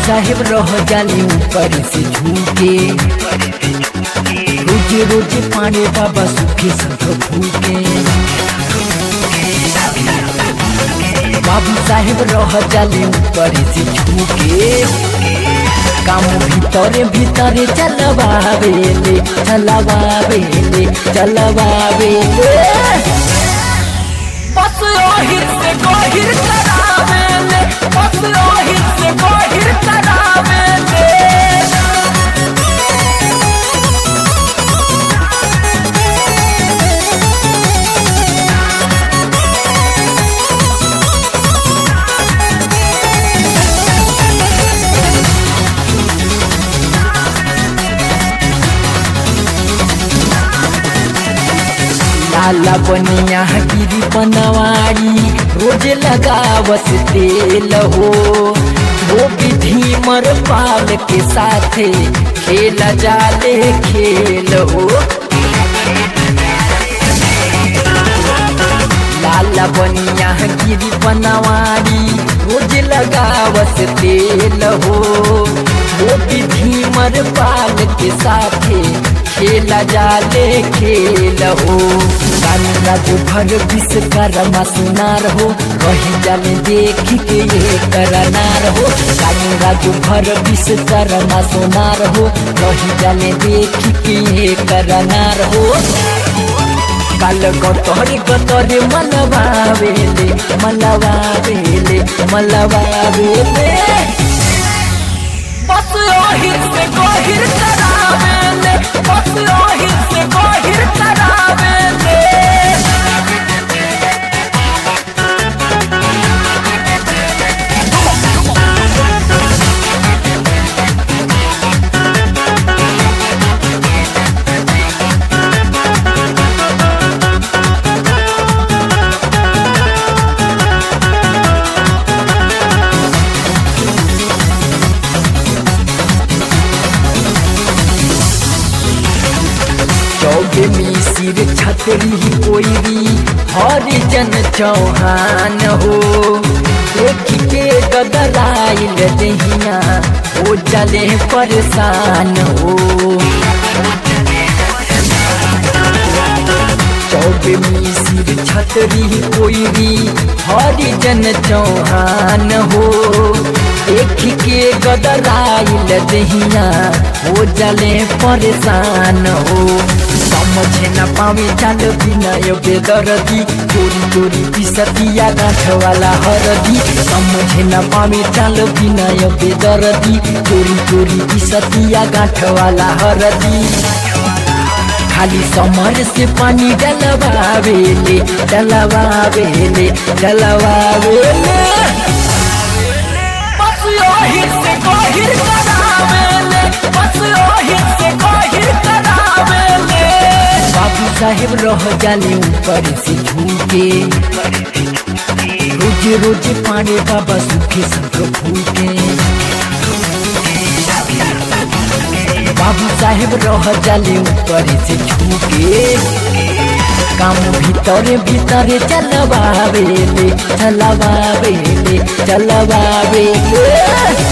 साहेब रह जाले ऊपर से झूके रोज रोज पानी बाबा सुखे संग फूके बाबू साहेब रह जाले ऊपर से झूके काम भीतरे भीतरे चलवावेले चलवावेले चलवावेले बस रोहित से गोहिर करावेले बस रोहित से गोहिर करावेले लाला बनिया गिरी बनवाड़ी रोज लगावत तेल हो वो विधि मर पाल के साथे खेला जाले खेल हो लाला बनिया गिरी बनवाड़ी रोज लगावत तेल हो वो विधि मर पाल के साथे खेला जाले खेल हो राजू भर विश्वकर्मा सुनार हो कही जाले देख के ये करनार हो राजू भर विश्वकर्मा सुनार हो कही जाले देख के ये करनार हो काल गतरे गतरे मलबावेले मलबावेले मलबावेले बस रोहित से गोहिर करावेले बस रोहित से गोहिर करावेले चौबे मिसिर छतरी कोईरी हरिजन चौहान हो देख के गदराइल दहिया ओ जले परेशान हो चौबे मिसिर छतरी कोईरी हरिजन चौहान हो देख के गदराइल दहिया हो जले परेशान हो समझे न पावे चाल विनय बेदरदी चोरी चोरी पिसतिया गाँठ वाला हरदी समझे न पावे चाल विनय बेदरदी चोरी चोरी पिसतिया गाँठ वाला हरदी खाली समर से पानी डलवावेले डलवावेले डलवावेले बस रोहित से गोहिर करावेले बस रोहित से गोहिर करावेले बाबू साहेब रह जाले ऊपर से झूके रोज रोज पानी बाबा सुखे संग फूके बाबू साहेब रह जाले ऊपर से झूके काम भीतरे भीतरे चलवावेले चलवावेले चलवावेले